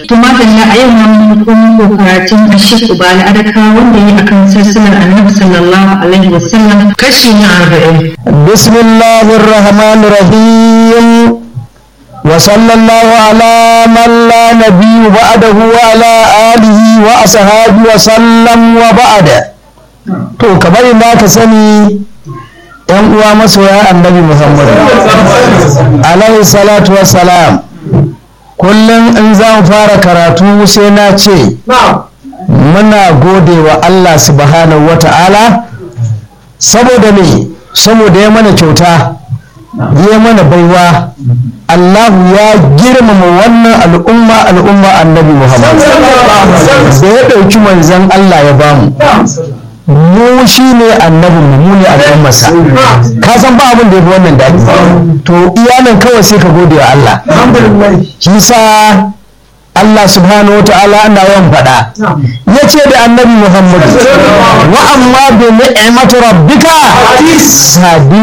tumadalla a yau mun kuma karatun ashik ubali adaka wanda ya akan sassanar annabi sallallahu alaihi wasallam kashi na arba'in bismillahir rahmanir rahim wa sallallahu ala man la nabiyyu ba'dahu wa ala alihi wa ashabihi wa sallam wa ba'da to kamar yadda ka sani yan uwa masoya annabi muhammad alaihi salatu wa salam kullum in za mu fara karatu sai na ce muna gode wa Allah subhanahu wa ta'ala saboda ne saboda ya mana kyauta ya mana baiwa Allah ya girmama wannan al'umma al'umma annabi Muhammad da ya ɗauki manzan Allah ya bamu mu shi ne annabin mu ne al'ummarsa ka san ba abin da ya fi wannan daɗi to iyanan kawai sai ka gode wa Allah shi sa Allah subhanahu wa ta'ala ana yawan faɗa ya ce da annabi Muhammad wa amma bi ni'mati rabbika sabi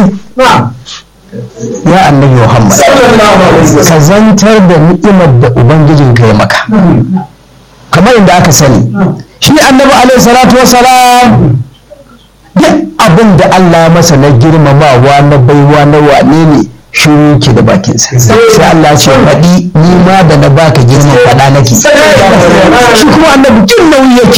ya annabi Muhammad ka zantar da ni'imar da ubangijin ka ya maka kamar inda aka sani shi annabi alaihi salatu wasalam duk abin da Allah ya masa na girmamawa na baiwa na wane ne shiru ke da bakinsa sai Allah ce faɗi ni ma da na baka girman faɗa nake shi kuma annabi jin nauyi yake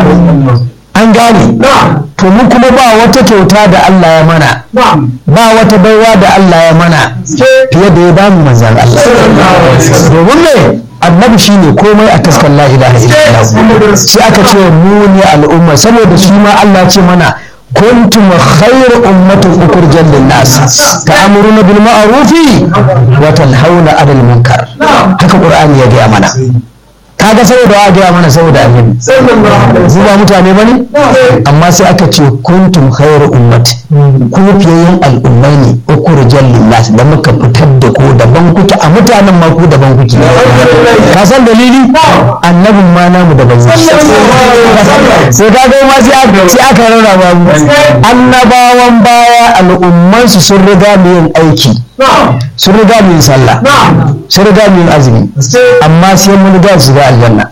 an gane to mu kuma ba wata kyauta da Allah ya mana ba wata baiwa da Allah ya mana fiye da ya bamu manzan Allah domin me annabi shi ne komai a taskan la ilaha illallah sai aka ce mu ne al'umma saboda shi ma Allah ce mana kuntum khayr ummatin ukhrijat lin-nas ta'muruna bil ma'ruf wa tanhauna 'anil munkar haka qur'ani ya ga mana kaga saboda wa ga mana saboda annabi su ba mutane bane amma sai aka ce kuntum khayr ummati ku fiyayen al'ummai ne ukhrijat lin-nas da muka fitar da ku daban kuke a mutanen ma ku daban kuke ka san dalili annabin ma namu daban sai ka ga ma sai aka rarraba mu annabawan baya al'ummansu sun riga mu yin aiki sun riga mu yin sallah sun riga mu yin azumi amma sai mun riga su ga aljanna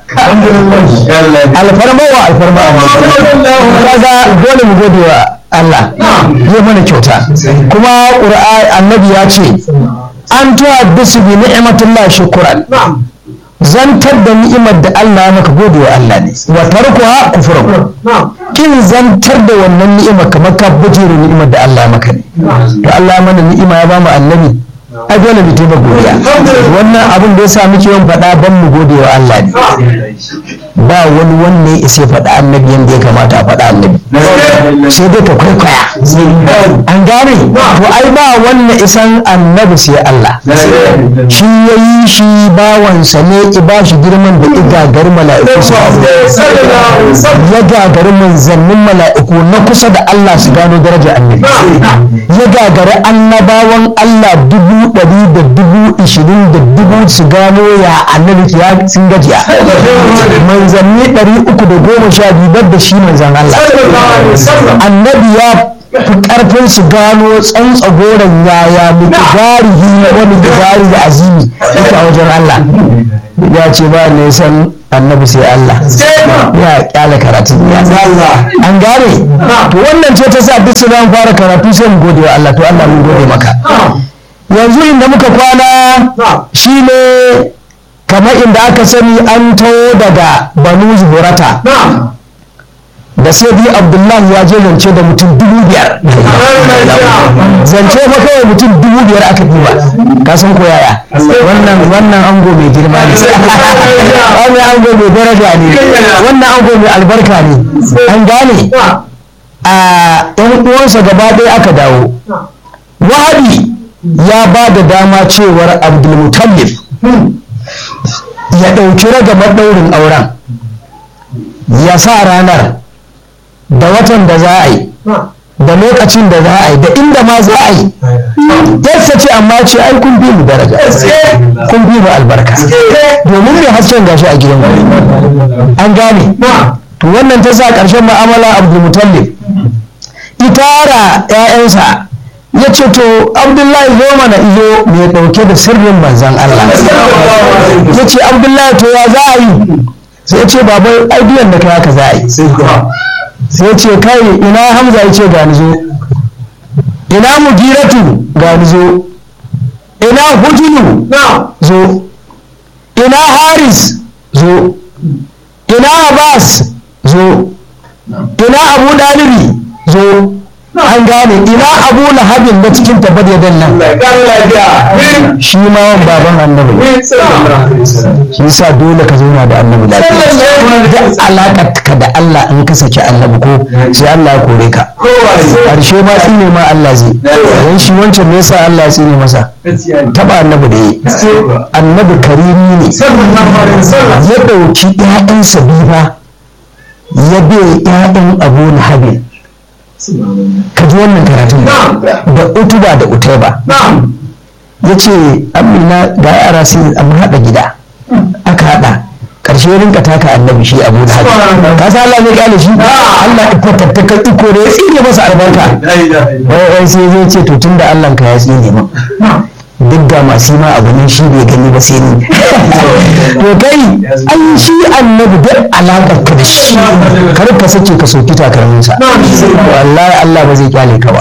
alfarma wa alfarma kaga dole mu gode wa Allah ya mana kyauta kuma qur'ani annabi ya ce an tuwa bisu bi ni'matullah shukran zantar da ni'imar da Allah ya maka gode wa Allah ne wa tarkuha kufrun kin zantar da wannan ni'ima kamar ka bujere ni'imar da Allah ya maka ne to Allah ya mana ni'ima ya bamu annabi ai dole mu taimaka godiya wannan abin da ya sa muke yawan faɗa ban mu gode wa Allah ne ba wani wanne ya isa faɗa annabi yadda ya kamata a faɗa annabi sai dai ka kwaikwaya an gane to ai ba wanne isan annabi sai Allah shi ya yi shi bawansa ne i ba shi girman da igagar mala'iku su ya gagari manzannin mala'iku na kusa da Allah su gano darajar annabi ya gagari annabawan Allah dubu ɗari da dubu ishirin da dubu su gano ya annabi ya sun gajiya manzanni ɗari uku da goma sha biyu da shi manzan Allah annabi ya fi ƙarfin su gano tsantsa goron yaya mutugarihi wani mutugari da azimi yake a wajen Allah ya ce ba ne san annabi sai Allah ya kyale karatu ya an gane to wannan ce ta sa duk su fara karatu sai mu gode wa Allah to Allah mun gode maka yanzu inda muka kwana shine kamar inda aka sani an taho daga banu zuhurata da sai biyu abdullahi ya je zance da mutum dubu biyar zance fa kawai mutum dubu biyar aka duba ka san ko yaya wannan wannan ango mai girma ne wannan ango mai daraja ne wannan ango mai albarka ne an gane a yan uwansa gaba ɗaya aka dawo wahabi ya ba da dama cewar abdulmutallif ya ɗauki ragamar ɗaurin auren ya sa ranar da watan da za a yi da lokacin da za a yi da inda ma za a yi yadda ce amma ce ai kun bi mu daraja kun bi mu albarka domin mai hasken gashi a gidan an gane to wannan ta sa ƙarshen ma'amala abdulmutallif itara 'ya'yansa ya ce to abdullahi zo mana iyo mai ɗauke da sirrin manzan Allah ya ce abdullahi to ya za a yi sai ya ce baba aidiyan da kai haka za a yi sai ya ce kai ina hamza ya ce gani zo ina mugiratu gani zo ina hujulu zo ina haris zo ina abbas zo ina abu dalibi zo an gane ina abu lahabin na cikin tabbat ya nan shi ma wan baban annabi shi yasa dole ka zauna da annabi lafiya da alaƙar ka da Allah in ka saki annabi ko sai Allah ya kore ka ƙarshe ma tsine ma Allah zai dan shi wancan me yasa Allah ya tsine masa taba annabi da yi annabi karimi ne ya ɗauki ƴaƴansa biyu ba ya bai ƴaƴan abu lahabin ka ji wannan karatun da utuba da utaiba ya ce amina ga yara sai an haɗa gida aka haɗa ƙarshe rinka taka annabi shi abu da haɗu ka sa Allah ne kyale shi Allah ya fatattakar iko da ya tsine masa albarka wai sai zai ce to tunda Allah ka ya tsine min duk ga masu ma abu nan shi bai gani ba sai ni to kai an shi annabi duk alaƙar ka da shi kar ka sake ka soki takalminsa wallahi Allah ba zai kyale ka ba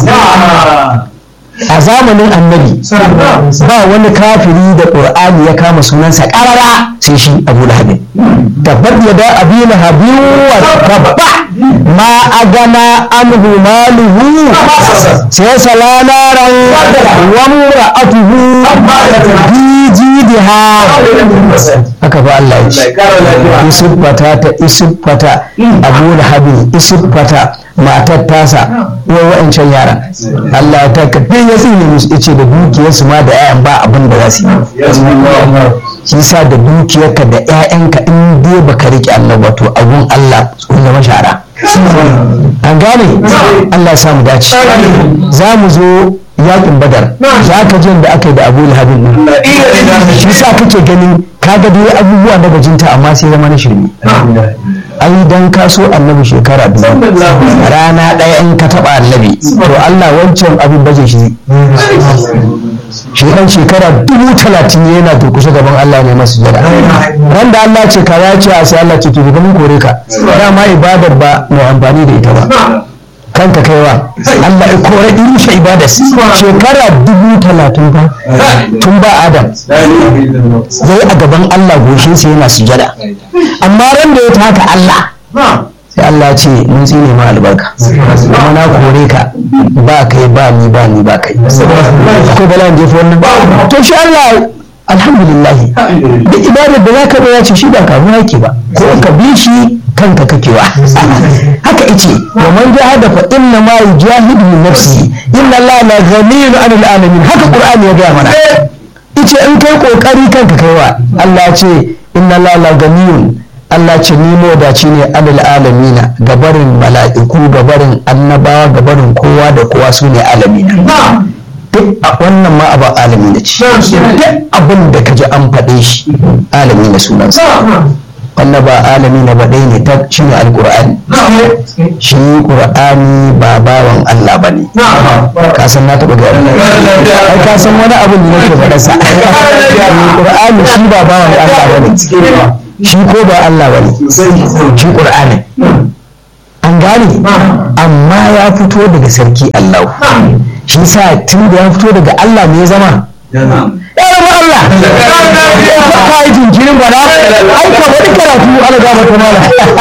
a zamanin annabi ba wani kafiri da ƙur'ani ya kama sunansa ƙarara sai shi abu lahabin tabbat ya da abi lahabin wa tabba ma agana anhu maluhu sai salana ran wa mura'atuhu bi jidiha haka fa Allah ya ce isufata ta isufata abu lahabin isufata matar tasa wa wa'ancan yaran Allah ya taka duk ya tsine musu yace da dukiyarsu ma da 'ya'yan ba abin da za su yi shi sa da dukiyarka da 'ya'yanka in dai baka rike Allah ba to abun Allah sun zama shara an gane Allah ya samu dace za mu zo yakin badar za ka jin da aka yi da abu lahabin nan shi sa kake ganin kaga dai abubuwa na bajinta amma sai zama na shirme ai dan ka so annabi shekara biyu rana ɗaya in ka taɓa annabi to Allah wancan abin baje shi shi dan shekara dubu talatin yana durkushe gaban Allah ne masu jira ran da Allah ce ka ya ce a sai Allah ce to mun kore ka dama ibadar ba mai amfani da ita ba kanka kaiwa Allah ya kore irushe ibada shekara dubu talatin ba tun ba Adam zai a gaban Allah goshin sa yana sujada amma ran da ya taka Allah sai Allah ce mun tsine ma albarka kuma na kore ka ba kai ba ni ba ni ba kai ko bala je fa wannan to shi Allah alhamdulillah da ibadar da zaka ya ce shi ba karuwa yake ba ko ka bi shi kanka kakewa haka ice wa man jahada fa inna ma yujahidu nafsi inna Allah la ghaniyun 'anil alamin haka qur'ani ya ga mana ice in kai kokari kanka kaiwa Allah ce inna Allah la ghaniyun Allah ce ni modaci ne alal alamina gabarin mala'iku gabarin annabawa gabarin kowa da kowa su ne alamina duk a wannan ma abu alamina ce duk abin da ka ji an faɗe shi alamina sunansa wannan ba alami na ba ɗaya ne ta shi ne alƙur'ani shi ƙur'ani ba bawan Allah ba ne ka san na taɓa gari ai ka san wani abin da nake faɗa sa ƙur'ani shi ba bawan Allah ba ne shi ko ba Allah ba ne shi ƙur'ani an gane amma ya fito daga sarki Allah shi sa tun da ya fito daga Allah ne ya zama ya zama Allah ka yi jinkirin ba na ai ka wani karatu ala da mata mala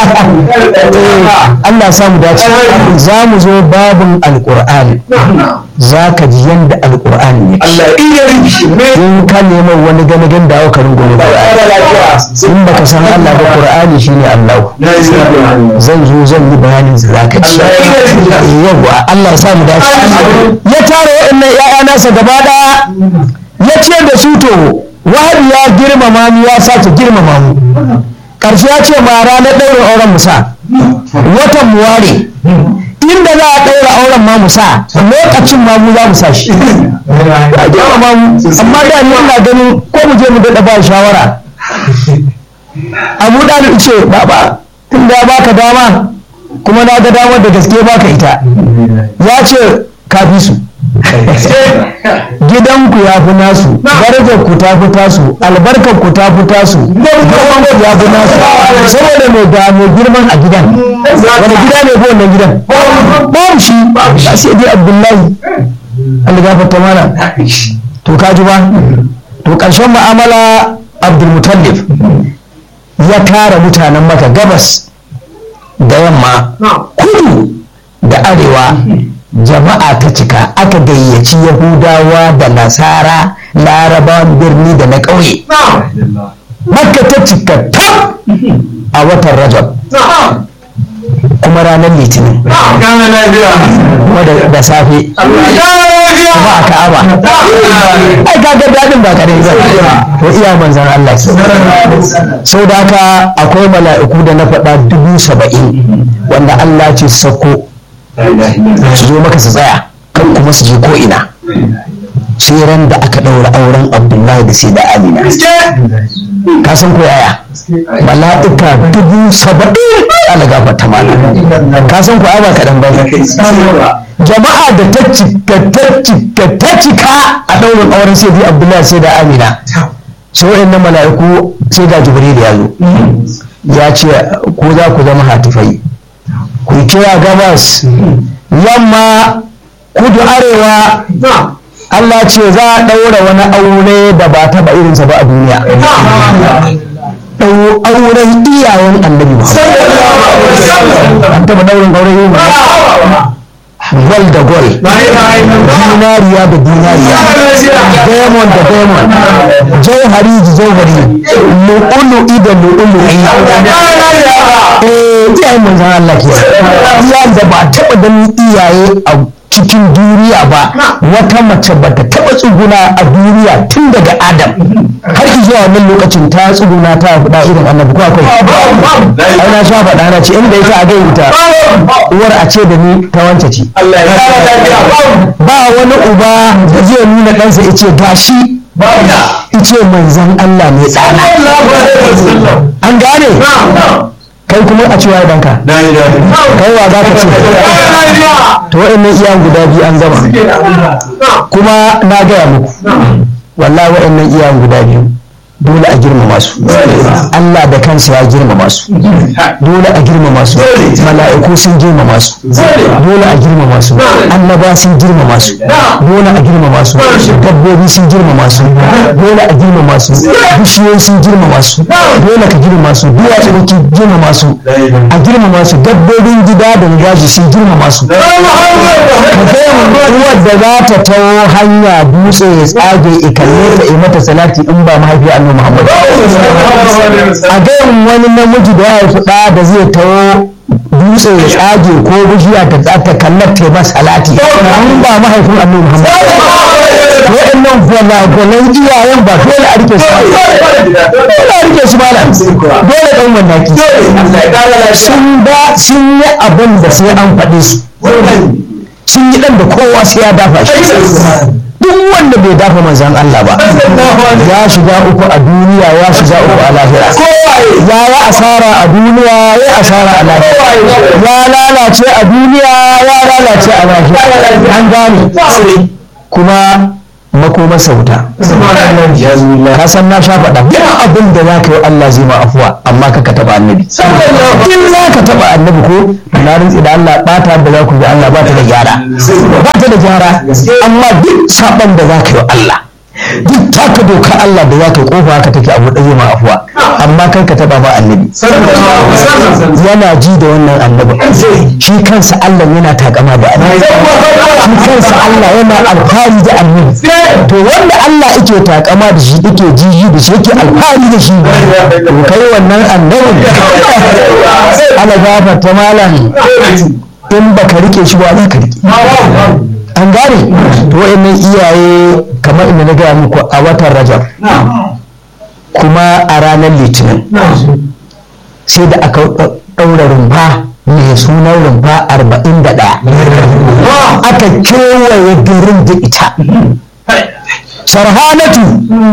Allah ya samu dace za mu zo babin alqur'ani za ka ji yanda alqur'ani ne in ka neman wani gane gan da aka rungume ba in baka san Allah ba qur'ani shine Allah zan zo zan yi bayanin sa zaka ci yawa Allah ya samu dace ya tara waɗannan ƴaƴa nasa gaba daya ya ce da su to wahadi ya girmama ni ya sake girmama mu ƙarshe ya ce ma ranar ɗaura auren musa watan mu ware inda za a ɗaura auren ma musa lokacin ma mu za mu sa shi ya girmama mu amma da ni ina ganin ko mu je mu daɗa ba shawara abu ɗalib ce baba tun da baka dama kuma na ga damar da gaske baka ita ya ce ka fi su gidanku ya fi nasu darajar ku ta fi tasu albarkar ku ta fi tasu girman ku ya fi nasu saboda mai ga mai girman a gidan wani gida ne ko wannan gidan babu shi ba sai dai abdullahi Allah gafarta mana to ka ji ba to ƙarshen mu'amala abdulmutallif ya tara mutanen maka gabas da yamma kudu da arewa jama'a ta cika aka gayyaci yahudawa da nasara larabawan birni da na ƙauye makka ta cika tab a watan rajab kuma ranar litinin kuma da safe kuma a ka'aba ai kaga daɗin ba kare ba to iya manzan Allah ke sau da haka akwai mala'iku da na faɗa dubu saba'in wanda Allah ce su sako su zo maka su tsaya kan kuma su je ko ina sai ran da aka ɗaura auren abdullahi da sai da amina ka san ko yaya mala'ika dubu saba'in ala gafarta mana ka san ko ba kaɗan ba jama'a da ta cika ta cika ta cika a ɗaurin auren sai da abdullahi sai da amina sai wa'annan mala'iku sai ga jibril ya zo ya ce ko za ku zama hatifai ku kira gabas yamma kudu arewa Allah ce za a ɗaura wani aure da ba taɓa irinsa ba a duniya auren iyayen annabi an taɓa ɗaurin auren yin gol da gol dinariya da dinariya diamond da diamond jauhari da jauhari lu'ulu'i da lu'ulu'i eh iyayen manzan Allah ke iyayen da ba taɓa ganin iyaye a cikin duniya ba wata mace ba ta taɓa tsuguna a duniya tun daga adam har zuwa wannan lokacin ta tsuguna ta faɗa irin annabi ko akwai ai na sha faɗa na ce inda yake a gai ita uwar a ce da ni ta wance ce ba wani uba da zai nuna ɗansa ya ce gashi ice manzan Allah ne tsana an gane kai kuma a cewa danka kai wa za ka ce to wa'annan iyayen guda biyu an gama kuma na gaya muku wallahi wa'annan iyayen guda biyu dole a girmama su Allah da kansa ya girmama su dole a girmama su mala'iku sun girmama su dole a girmama su annaba sun girmama su dole a girmama su dabbobi sun girmama su dole a girmama su bishiyoyi sun girmama su dole ka girmama su duwatsu da ke girmama su a girmama su dabbobin gida da gaji sun girmama su ka ga uwar da za ta tawo hanya dutse ya tsage ikalle ta yi mata salati in ba mahaifi annabi Muhammad a gayan wani namiji da ya haifi ɗa da zai tawo dutse ya tsage ko bishiya ta ta kallar ta ba salati in ba mahaifin annabi Muhammad waɗannan gwalagwalan iyayen ba dole a rike su dole a rike su malam dole ɗan wandaki sun ba sun yi abin da sai an faɗi su sun yi ɗan da kowa sai ya dafa shi duk wanda bai dafa manzan Allah ba ya shiga uku a duniya ya shiga uku a lahira ya yi asara a duniya ya asara a lahira ya lalace a duniya ya lalace a lahira an gane kuma makomar sauta ka san na sha faɗa duk abin da za ka yi Allah zai ma afuwa amma ka taɓa annabi in za ka taɓa annabi ko na rintsi da Allah ɓata da za ku yi Allah ba ta da gyara ba ta da gyara amma duk saɓan da za ka yi Allah duk taka doka Allah da za ka yi kofa haka take abu ɗaya ma afuwa amma kai ka taɓa ba annabi yana ji da wannan annabi shi kansa Allah yana takama da annabi shi kansa Allah yana alfahari da annabi to wanda Allah yake takama da shi yake jiji da shi yake alfahari da shi to kai wannan annabin ala gafarta malam in baka rike shi ba za ka rike an gane to wayannan iyaye kamar inda na gaya muku a watan rajab kuma a ranar litinin sai da aka ɗaura rumfa mai sunan rumfa arba'in da ɗaya aka kewaye garin da ita sarhanatu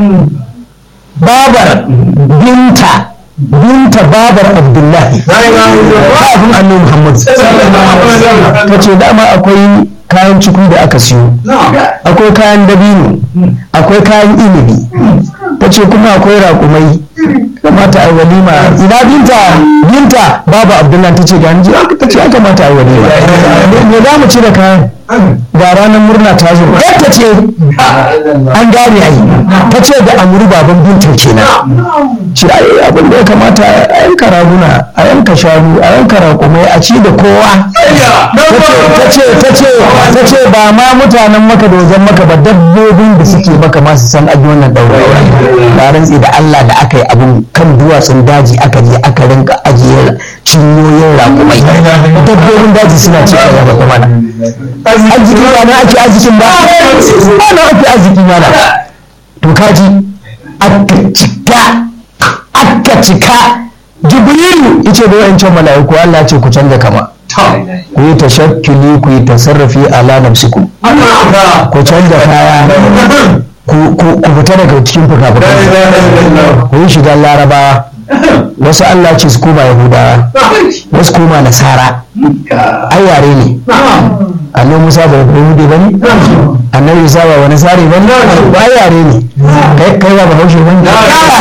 babar binta binta babar abdullahi kafin annabi muhammad ta ce dama akwai kayan ciku da aka siyo akwai kayan dabino akwai kayan inibi ta ce kuma akwai raƙumai kamata a yi walima ina binta binta babu abdullahi ta ce ga ni ta ce aka mata a yi walima me za mu ci da kayan ga ranar murna ta zo yadda ce an gane ai ta ce da amuru baban binta kenan ce ai abin da ya kamata a yanka raguna a yanka shanu a yanka raƙumai a ci da kowa ta ce ta ce ta ce ba ma mutanen maka da wajen maka ba dabbobin da suke maka masu san an yi wannan ɗaura ba rantsi da Allah da aka yi abun kan duwatsun daji aka je aka rinka ajiye cinyoyin raƙumai dabbobin daji suna ci a gaba mana arziki ba na ake arzikin ba ba na ake arziki mana to kaji aka cika aka cika jibrilu yace da wayancan mala'iku Allah ce ku canza kama ku yi tashakkuli ku yi tasarrufi ala nafsikum ku canza kaya ku fita daga cikin fuka-fukan ku yi shigar larabawa wasu Allah ce su koma yahudawa wasu koma nasara ai yare ne annabi musa ba yahudi ba ne annabi isa ba wani sare ba ne ba ai yare ne kai ba bahaushe ba ne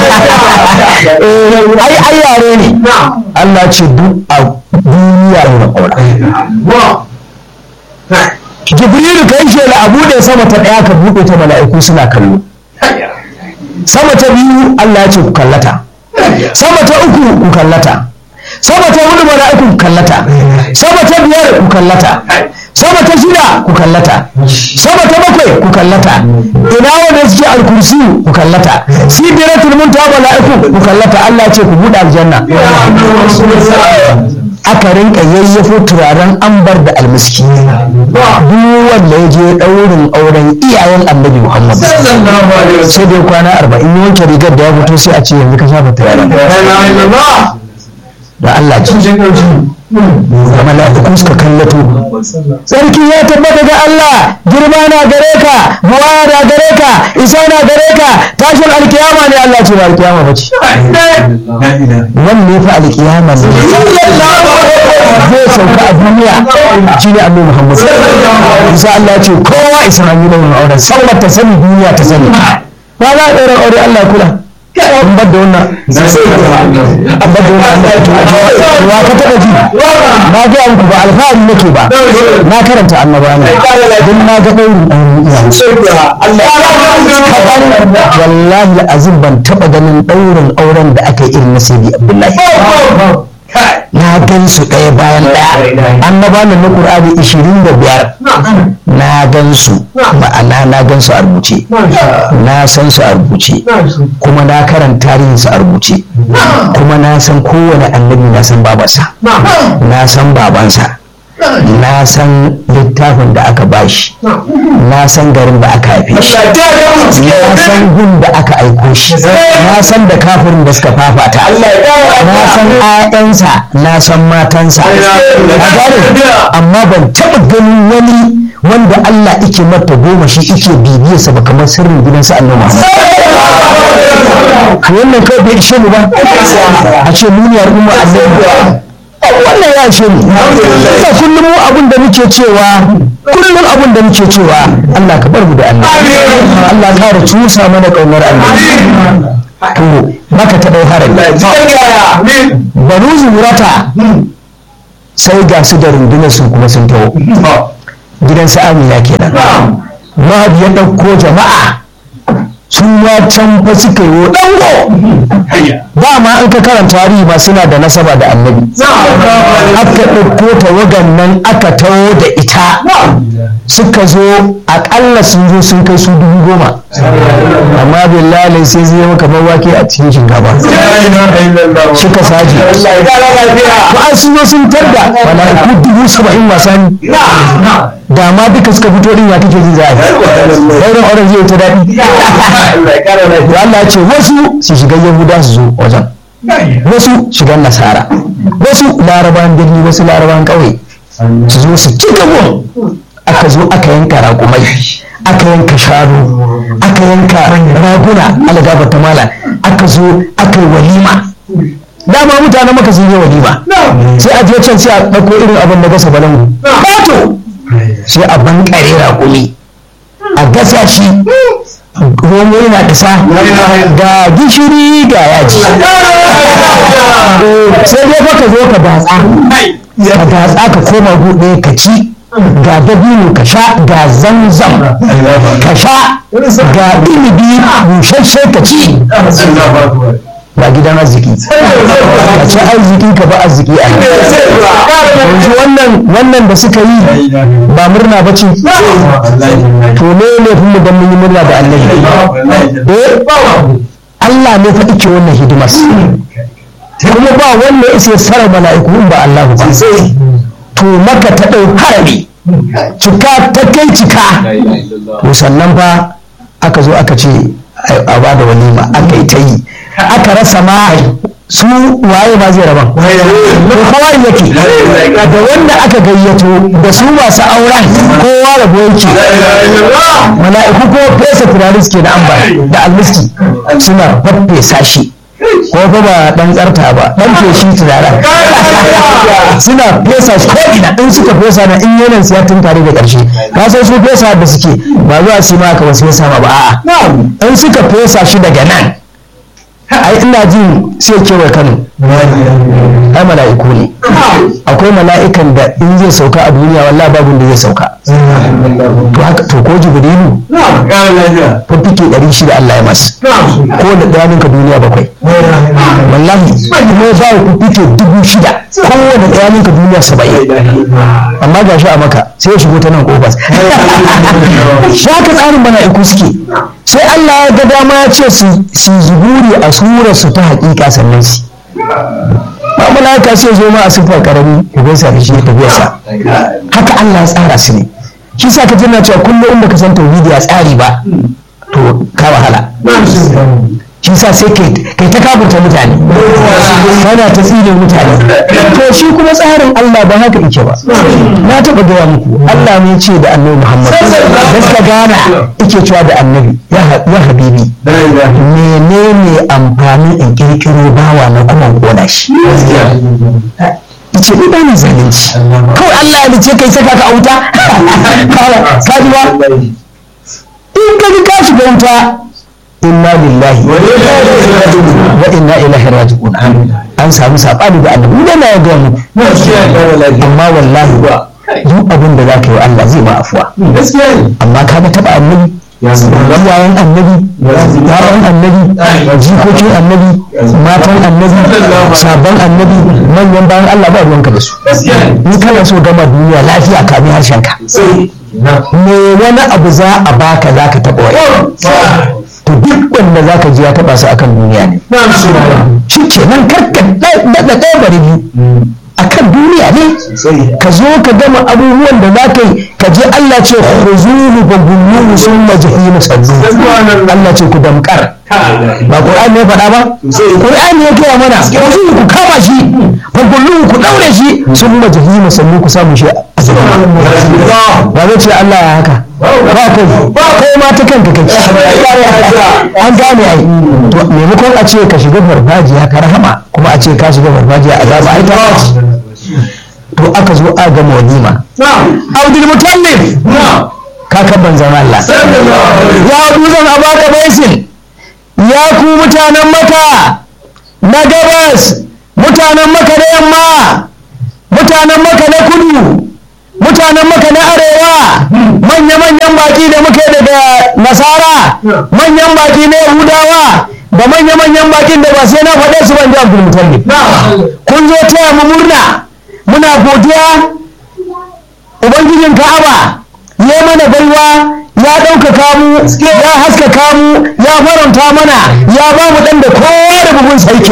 ai ai yare ne Allah ce duk a duniya ne ƙaura jibrilu kai shela a buɗe sama ta ɗaya ka buɗe ta mala'iku suna kallo sama ta biyu Allah ya ce ku kallata sama ta uku ku kallata sama ta hudu mala'iku ku kallata sama ta biyar ku kallata sama ta shida ku kallata sama ta bakwai ku kallata ina wanda suke alkursi ku kallata sidratul muntaha mala'iku ku kallata Allah ya ce ku buɗe aljanna aka rinka yayyafo turaren ambar da almiski duk wanda ya je ɗaurin auren iyayen annabi muhammad sai dai kwana arba'in ya wanke rigar da ya fito sai a ce yanzu ka shafa turaren da Allah ji da mala'iku suka kallato sarki ya tabbata ga Allah girma na gare ka buwaya na gare ka isa na gare ka tashin alkiyama ne Allah ce ba alkiyama ba ce wanne fa alkiyama ne zai sauka a duniya shi ne annabi Muhammad isa Allah ce kowa isa an yi launin auren sallar ta sani duniya ta sani ba za a ɗaura aure Allah kula an bar da wannan an bar da wannan wa ka taɓa ji na ga muku ba alfahari nake ba na karanta annaba ne don na ga ɗaurin ɗaurin wallahi azim ban taɓa ganin ɗaurin auren da aka yi irin na sai abdullahi na gan su ɗaya bayan ɗaya annaba na na ƙur'ani ishirin da biyar na gan su ma'ana na gan su a rubuce na san su a rubuce kuma na karanta tarihin su a rubuce kuma na san kowane annabi na san babansa na san babansa na san littafin da aka bashi na san garin da aka haife shi na san gun da aka aiko shi na san da kafirin da suka fafata na san ƴaƴansa na san matansa amma ban taɓa ganin wani wanda Allah ike mata goma shi ike bibiyarsa ba kamar sirrin gidansa annabi wannan kai bai ishe mu ba a ce muniyar umma annabi wannan ya ce mu ina kullum mu abin da muke cewa kullum abin da muke cewa Allah ka bar mu da annabi Allah ka da cusa mana kaunar annabi to maka ta dau harami banu zurata sai ga su da rundunar su kuma sun taho gidan su amina kenan Rabi ya ɗauko jama'a sun ya can fa suka yi dango dama an ka karanta tarihi ma suna da nasaba da annabi aka ɗauko tawagan nan aka taho da ita suka zo aƙalla sun zo sun kai su dubu goma amma billahi sai zai maka kamar wake a cikin shinkafa suka saje to an sun zo sun tarda mala'iku dubu saba'in wasa ne da ma duka suka fito din ya kake jin za a yi sauran auren zai ta daɗi da Allah ce wasu su shiga yahuda su zo wajen wasu shigan nasara wasu larabawan birni wasu larabawan ƙauye su zo su ci gabon aka zo aka yanka raƙumai aka yanka shanu aka yanka raguna algaba ta mala aka zo aka yi walima dama mutanen maka sun yi walima sai a je can sai a ɗauko irin abin da gasa balangu bato sai a bankare raƙumi a gasa shi romo yana da sa ga gishiri ga yaji sai dai fa ka zo ka datsa ka datsa ka koma buɗe ka ci ga dabino ka sha ga zamzam ka sha ga inibi bushashe ka ci ba gidan arziki ka ci arziki ka ba arziki a yanzu wannan wannan da suka yi ba murna ba ce to ne ne fi mu dan mun yi murna da annabi eh Allah ne fa ike wannan hidimar kuma ba wanda ya isa sara mala'iku in ba Allah ba to maka ta ɗau harami cika ta kai cika to sannan fa aka zo aka ce a ba da walima aka yi ta yi aka rasa ma su waye ma zai raban ko kowa yake da wanda aka gayyato da su masu auren kowa rabo yake mala'iku ko fesa turare suke da ambar da almiski suna faffesa shi ko fa ba dan tsarta ba dan feshi turaren suna fesa shi ko ina in suka fesa na in yanan su ya tunkare da karshe ka san su fesa da suke ba zuwa su ma ka wasu fesa ma ba a'a in suka fesa shi daga nan ai ina jin sai kewa kano ai mala'iku ne akwai mala'ikan da in zai sauka a duniya wallahi babu da zai sauka to haka to ko jibrilu fifike ɗari shida Allah ya masa ko da ɗayaninka duniya bakwai wallahi kuma ya bawa fifike dubu shida kowane ɗayaninka duniya saba'in amma ga shi a maka sai ya shigo ta nan kofar shaka tsarin mala'iku suke sai Allah ya ga dama ya ce su zuburi a surar su ta haƙiƙa sannan su ba mala'ika sai zo ma a siffar karami ya gaisa da shi ya tafiya sa haka Allah ya tsara su ne shi sa ka tana cewa kullum inda ka san tauhidi ya tsari ba to ka wahala shi sa sai kai ta kaburta mutane kana ta tsine mutane to shi kuma tsarin Allah ba haka yake ba na taɓa gaya muku Allah ne ce da annabi Muhammad da suka gana yake cewa da annabi ya habibi menene amfanin in kirkiro bawa na kuma kona shi ce ni ba na zalunci kawai Allah ya ce kai saka ka auta ka ji ba in ka ji ka shiga wuta inna lillahi wa inna ilaihi raji'un an samu sabani da annabi ne na ga muku amma wallahi duk abin da zaka yi wa Allah zai ma afuwa amma ka ga taba annabi yayan annabi yayan annabi jikokin annabi matan annabi sabon annabi manyan bayan Allah ba ruwanka da su ni kana so gama duniya lafiya kamin harshen ka me wani abu za a baka za ka taɓa wani to duk wanda za ka ji ya taɓa su akan duniya ne shi ke nan karka daɗa ɗaya bari biyu akan duniya ne ka zo ka gama abubuwan da za ka yi ka je Allah ce khuzuhu fa gulluhu summa jahimu sallu Allah ce ku damkar ba Qur'ani ne faɗa ba Qur'ani ya gaya mana khuzuhu ku kama shi fa gulluhu ku daure shi summa jahimu sallu ku samu shi ba zai ce Allah ya haka ba kai kai ma ta kanka kai an gane ai to maimakon a ce ka shiga farfajiya ka rahama kuma a ce ka shiga farfajiya azaba ai ta to aka zo a gama walima abdul mutallif kaka banzan Allah ya duzan abaka baisin ya ku mutanen maka na gabas mutanen maka na yamma mutanen maka na kudu mutanen maka na arewa manya-manyan baki da muke daga nasara manyan baki na yahudawa da manya-manyan bakin da ba sai na faɗe su ban ji abdul mutallif kun zo taya mu murna muna godiya ubangijin ka'aba ya mana baiwa ya ɗaukaka mu ya haskaka mu ya faranta mana ya ba mu ɗan da kowa da bugun sarki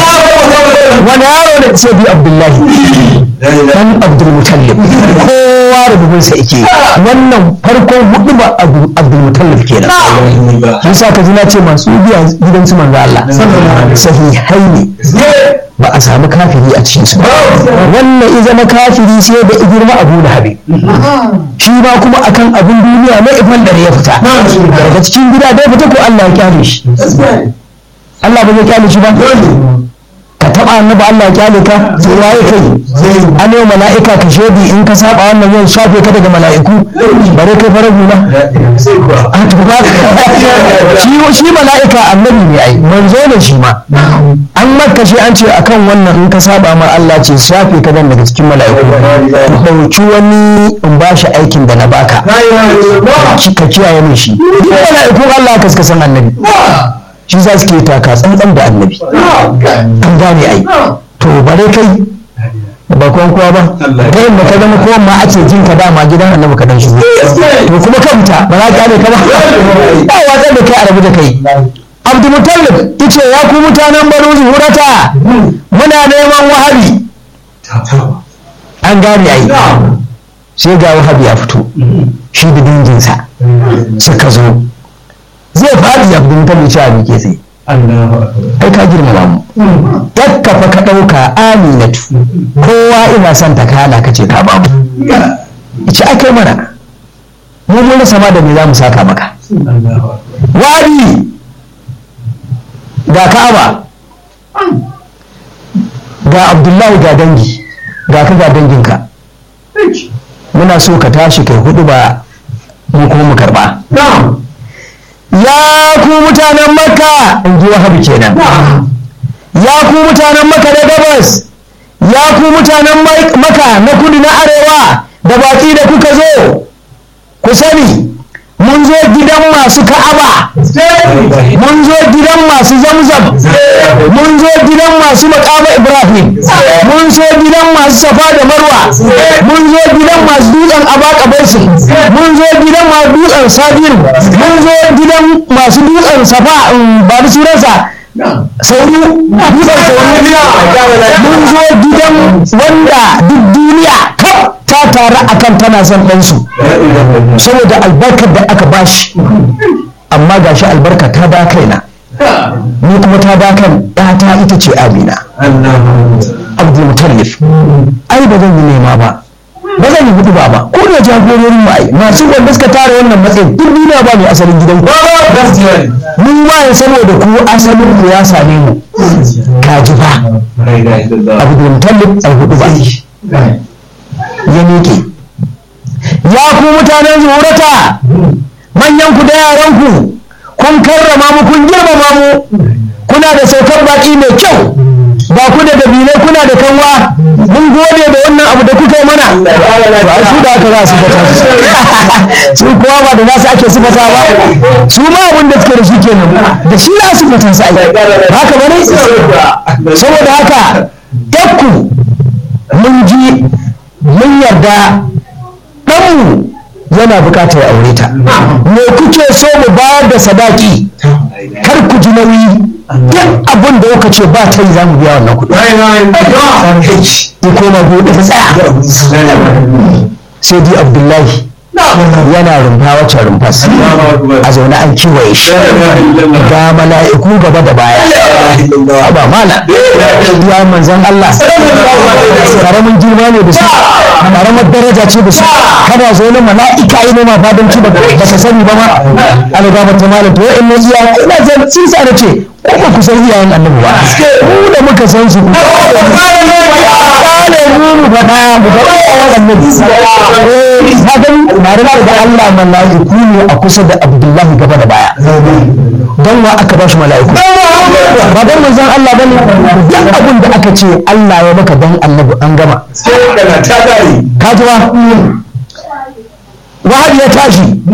wani yaro da ce bi abdullahi dan abdul mutallib kowa da bugun sa yake wannan farkon hudu ba abdul mutallib kenan yasa ka ji na ce masu biya gidan su manzo Allah sahihai ne ba a samu kafiri a cikin su wannan ya zama kafiri sai da girma abu da habe shi ma kuma akan abin duniya na ifan da ya fita daga cikin gida dai fita ko Allah ya kyale shi Allah ba zai kyale shi ba ka taba saba annabi Allah ya kyale ka sai yayi kai an yi mala'ika ka shedi in ka saba wannan zai shafe ka daga mala'iku bare kai fara hula a to ba shi shi mala'ika annabi ne ai manzo ne shi ma an maka shi an ce akan wannan in ka saba ma Allah ce shafe ka dan daga cikin mala'iku ku dauki wani in ba shi aikin da na baka ka kiyaye min shi mala'iku Allah ka suka san annabi shi za su ke taka tsantsan da annabi an gane ai to bare kai ba kuwan kowa ba ta yin da ka zama kowan ma ake jin ka dama gidan annabi ka dan shigo to kuma ka fita ba za ka ne ka ba ba watsar da kai a rabu da kai abdulmutallib yace ya ku mutanen banu zuhurata muna neman wahabi an gane ai sai ga wahabi ya fito shi da danginsa suka zo zai faɗi ya fito kan ce a ke sai ai ka girmama mu dakka fa ka ɗauka aminatu kowa ina son ta kana ka ce ka ba mu ce ai kai mana mu mun rasa ma da me za mu saka maka wari ga ka'aba ga abdullahi ga dangi ga ka ga danginka muna so ka tashi kai hudu ba mu kuma mu karba ya ku mutanen makka in ji wahabi kenan ya ku mutanen makka da gabas ya ku mutanen makka na kudu na arewa da baki da kuka zo ku sani mun zo gidan masu ka'aba mun zo gidan masu zamzam mun zo gidan masu makama ibrahim mun zo gidan masu safa da marwa mun zo gidan masu dutsen abaka baisin mun zo gidan masu dutsen sabiru mun zo gidan masu dutsen safa ba da sunansa sauri dutsen sauri mun zo gidan wanda duk duniya kaf ta taru akan tana son ɗansu saboda albarkar da aka bashi amma gashi albarka ta da kaina ni kuma ta da kan ɗata ita ce amina abdul mutallif ai ba zan yi nema ba ba zan yi hudu ba ba ko da jagororin mu ai masu wanda suka tara wannan matsayin duk duniya ba mai asalin gidan ku mun waye saboda ku asalin ku ya same mu kaji ba abdul mutallif ai hudu ba ya miƙe ya ku mutanen zuhurata manyan ku da yaran ku kun karrama mu kun girmama mu kuna da saukar baki mai kyau ba ku da dabilai kuna da kanwa mun gode da wannan abu da kuka yi mana to ai su da aka za su fata su kowa ba da nasu ake sifata ba su ma abin da suke da shi kenan da shi za su fata su ai haka bane saboda haka yakku mun ji mun yarda ɗanmu yana buƙatar aure ta me kuke so mu bayar da sadaki kar ku ji nauyi duk abin da kuka ce ba ta yi za mu biya wannan kuɗi ya koma buɗe ta tsaya sai dai abdullahi yana rumfa wacce rumfas a zaune an kiwaye shi ga mala'iku gaba da baya ba mala ya manzan Allah karamin girma ne da su karamar daraja ce da su kana zo na mala'ika yi nema fadanci ba ka sani ba ma alaga mata malam to wa'in nan iya ina zan sun sa da ce ko ba ku san iyayen annabi ba mu da muka san su kale mu mu faɗa mu faɗa annabi eh ka gani tare da Allah mala'iku ne a kusa da Abdullahi gaba da baya don wa aka bashi mala'iku ba don manzon Allah bane duk abin da aka ce Allah ya maka don annabi an gama ka ji ba wahabi ya tashi